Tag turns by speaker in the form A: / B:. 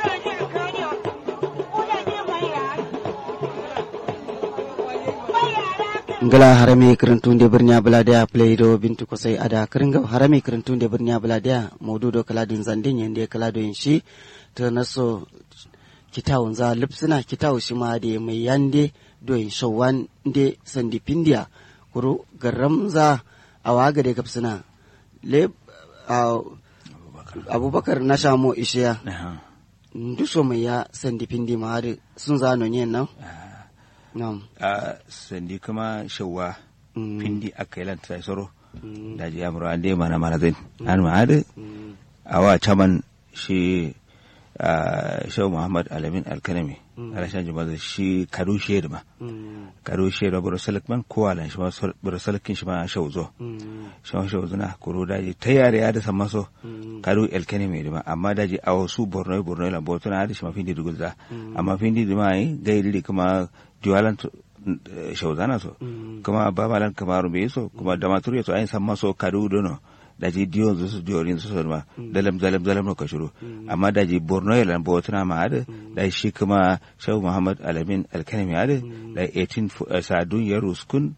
A: ngala harami kirintunde birnya buladiya playdo bintu kosai ada kiringa harami kirintunde birnya buladiya modudo kaladin zandin yende kalado yin shi ta naso kitawun za lipsina kitawu shi ma da mai yande doyin shawan de sandi pindiya kuru garam za a waga da kapsina le abubakar na shamo ishiya nduso mai ya sandi pindi ma har sun za no yin nan Nam.
B: a sandi kuma shawwa pindi aka yi lanta soro da ji amuru an dai mana mana zai an ma hadu a wa caman shi shau muhammad alamin alkanami alashan jima da shi kadu shaidu ma kadu shaidu buru salikman kowa lan shi ma buru salikin shi ma shau zo shau shau zuna kuro daji ta yare ya da san maso kadu alkanami da ma amma daji a wasu borno borno lan botuna hadu shi ma findi dugulza amma findi da ma yi gairi kuma diwalan shauzana so kuma babalan kamaru me so kuma da maturi so ayin samma so kadu dono da ji diyo zu su diyo rin su so ma dalam dalam dalam no kashuru amma da ji borno yalan botuna ma ade da shi kuma shau muhammad alamin alkanami ade da 18 sadun ya ruskun